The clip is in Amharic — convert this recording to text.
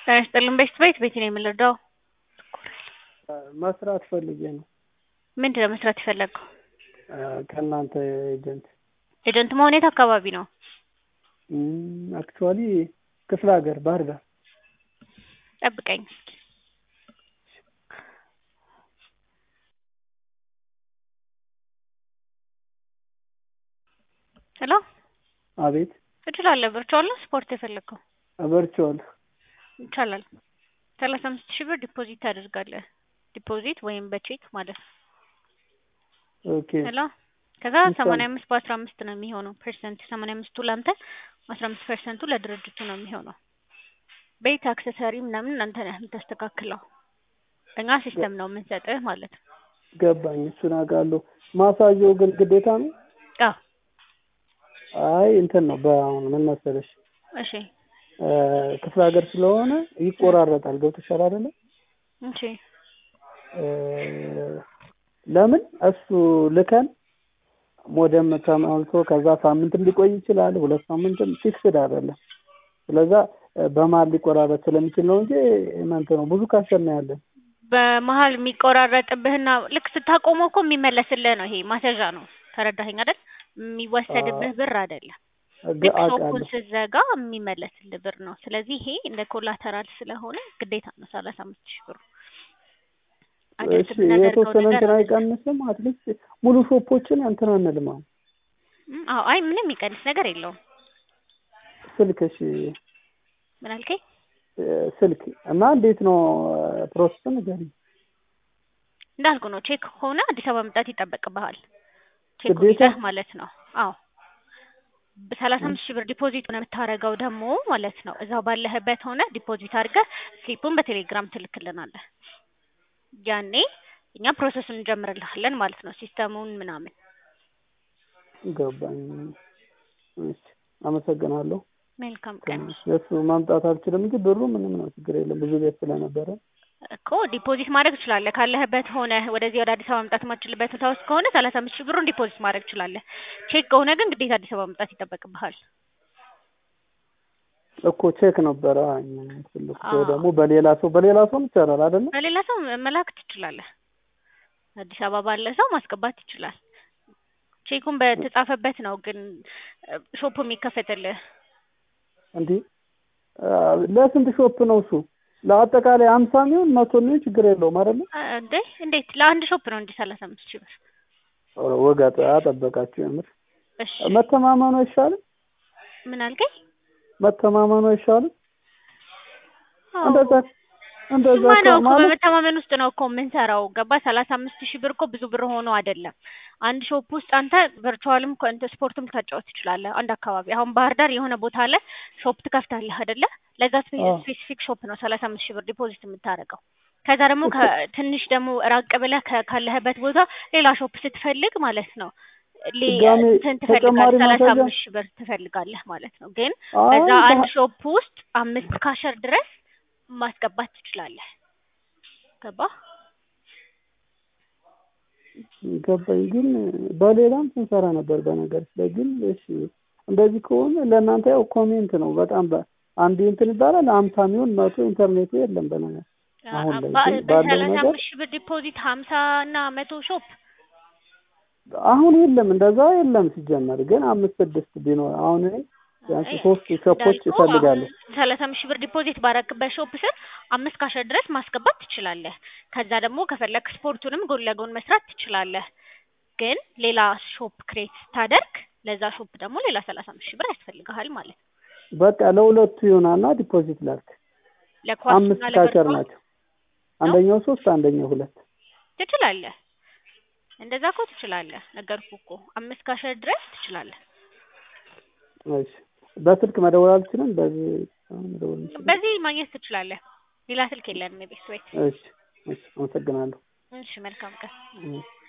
ጤና ይስጥልን ቤት ቤት ቤት ነው የምንረዳው? መስራት ፈልጌ ነው። ምንድን ነው መስራት የፈለገው? ከእናንተ ኤጀንት ኤጀንት መሆን የት አካባቢ ነው? አክቹዋሊ ክፍለ ሀገር ባህር ዳር። ጠብቀኝ እስኪ። ሄሎ አቤት እችላለሁ። ቨርቹዋል ነው ስፖርት የፈለግከው? ቨርቹዋል ይቻላል። ሰላሳ አምስት ሺህ ብር ዲፖዚት ታደርጋለህ። ዲፖዚት ወይም በቼክ ማለት ነው። ኦኬ ሄሎ ከዛ ሰማንያ አምስት በአስራ አምስት ነው የሚሆነው ፐርሰንት። ሰማንያ አምስቱ ለአንተ አስራ አምስት ፐርሰንቱ ለድርጅቱ ነው የሚሆነው። ቤት አክሰሰሪ ምናምን አንተ ነህ የምታስተካክለው። እኛ ሲስተም ነው የምንሰጥህ ማለት ነው። ገባኝ። እሱን አውቃለሁ። ማሳየው ግን ግዴታ ነው? አዎ አይ እንትን ነው በአሁን ምን መሰለሽ እሺ ክፍለ ሀገር ስለሆነ ይቆራረጣል። ገብቶሻል አይደለ? እሺ ለምን እሱ ልከን ሞደም ተሞልቶ ከዛ ሳምንትም ሊቆይ ይችላል፣ ሁለት ሳምንትም ፊክስድ አይደለም። ስለዛ በመሀል ሊቆራረጥ ስለሚችል ነው እንጂ እናንተ ነው ብዙ ካሸና ያለን በመሀል የሚቆራረጥብህና ልክ ስታቆመው እኮ የሚመለስልህ ነው። ይሄ ማስያዣ ነው። ተረዳኸኝ አይደል? የሚወሰድብህ ብር አይደለም። ልክ ሾፑን ስትዘጋ የሚመለስልህ ብር ነው። ስለዚህ ይሄ እንደ ኮላተራል ስለሆነ ግዴታ ነው ሰላሳ አምስት ሺህ ብሩ። እሺ የተወሰነ እንትን አይቀንስም? አትሊስት ሙሉ ሾፖችን እንትን አንልም። አሁን አዎ፣ አይ ምንም የሚቀንስ ነገር የለውም። ስልክ እሺ፣ ምን አልከኝ? ስልክ እና እንዴት ነው ፕሮሰስ ንገሪኝ። እንዳልኩ ነው። ቼክ ከሆነ አዲስ አበባ መምጣት ይጠበቅብሃል። ቼክ ግዴታ? ይዘህ ማለት ነው። አዎ በሰላሳ አምስት ሺህ ብር ዲፖዚት ሆነ የምታደርገው ደግሞ ማለት ነው እዛው ባለህበት ሆነ ዲፖዚት አድርገህ ስሊፑን በቴሌግራም ትልክልናለህ። ያኔ እኛ ፕሮሰሱን እንጀምርልሃለን ማለት ነው። ሲስተሙን ምናምን ገባኝ። እሺ አመሰግናለሁ። መልካም ቀን እሱ ማምጣት አልችልም እንጂ ብሩ ምንም ነው ችግር የለም። ብዙ ቤት ስለነበረ እኮ ዲፖዚት ማድረግ ትችላለህ። ካለህበት ሆነ ወደዚህ ወደ አዲስ አበባ መምጣት የማትችልበት ቦታ ውስጥ ከሆነ ሰላሳ አምስት ሺህ ብሩን ዲፖዚት ማድረግ ትችላለህ። ቼክ ከሆነ ግን ግዴታ አዲስ አበባ መምጣት ይጠበቅብሃል። እኮ ቼክ ነበረ ትልቁ ወይ ደግሞ በሌላ ሰው በሌላ ሰው ይቻላል አይደለ? በሌላ ሰው መላክ ትችላለህ። አዲስ አበባ ባለ ሰው ማስገባት ይችላል። ቼኩን በተጻፈበት ነው ግን ሾፑ የሚከፈትልህ። እንዲህ ለስንት ሾፕ ነው እሱ? ለአጠቃላይ አምሳ ሚሆን መቶ ሚሆን ችግር የለውም አይደለ? እንዴ እንዴት ለአንድ ሾፕ ነው እንዲህ ሰላሳ አምስት ሺህ ብር? ኧረ ወግ አጠበቃችሁ የምር። እሺ መተማመኑ አይሻልም? ምን አልከኝ? መተማመኑ አይሻልም? አዎ እንደዛ እንደዛ እሱማ ነው እኮ ማለት በመተማመን ውስጥ ነው እኮ የምንሰራው። ገባ ሰላሳ አምስት ሺህ ብር እኮ ብዙ ብር ሆኖ አይደለም። አንድ ሾፕ ውስጥ አንተ ቨርቹዋልም ከንተ ስፖርትም ልታጫወት ትችላለህ። አንድ አካባቢ አሁን ባህር ዳር የሆነ ቦታ ላይ ሾፕ ትከፍታለህ አይደለ? ለዛ አዎ። ስፔሲፊክ ሾፕ ነው ሰላሳ አምስት ሺህ ብር ዲፖዚት የምታደርገው። ከዛ ደግሞ ትንሽ ደግሞ ራቅ ብለህ ከ- ካለህበት ቦታ ሌላ ሾፕ ስትፈልግ ማለት ነው ሌ- ድጋሜ እንትን ተጨማሪ ትፈልጋለህ ሰላሳ ማስያዣ? አምስት ሺህ ብር ትፈልጋለህ ማለት ነው። ግን አይ በዛ አንድ ባ- ሾፕ ውስጥ አምስት ካሸር ድረስ ማስገባት ትችላለህ። ገባ? ገባኝ። ግን በሌላም ስንሰራ ነበር በነገር ላይ ግን እሺ እንደዚህ ከሆነ ለእናንተ ያው ኮሜንት ነው በጣም በ- አንድ እንትን ይባላል አምሳ ሚሆን መቶ ኢንተርኔቱ የለም በነገር አሁን ላይ በ- ግን ባለው በሰላሳ ነገር አምስት ሺህ ብር ዲፖዚት ሀምሳ እና መቶ ሾፕ አሁን የለም እንደዛ የለም ሲጀመር ግን አምስት ስድስት ቢኖር አሁን እኔ ቢያንስ ሶስት ሾፖች ይፈልጋሉ ሰላሳ አምስት ሺህ ብር ዲፖዚት ባረክበት ሾፕ ስር አምስት ካሸር ድረስ ማስገባት ትችላለህ። ከዛ ደግሞ ከፈለክ ስፖርቱንም ጎን ለጎን መስራት ትችላለህ። ግን ሌላ ሾፕ ክሬት ስታደርግ ለዛ ሾፕ ደግሞ ሌላ ሰላሳ አምስት ሺህ ብር ያስፈልግሃል ማለት ነው። በቃ ለሁለቱ ይሆናልና ዲፖዚት ላድርግ ለኳስና አምስት ካሸር ለቨርቹዋል ናቸው አንደኛው ሶስት አንደኛው ሁለት ትችላለህ። እንደዛ እኮ ትችላለህ። ነገርኩህ እኮ አምስት ካሸር ድረስ ትችላለህ። እሺ በስልክ መደወል አልችልም በዚህ መደወል እንችላለን በዚህ ማግኘት ትችላለህ። ሌላ ስልክ የለንም የቤት ቤት። እሺ እሺ አመሰግናለሁ እሺ መልካም ቀን። እሺ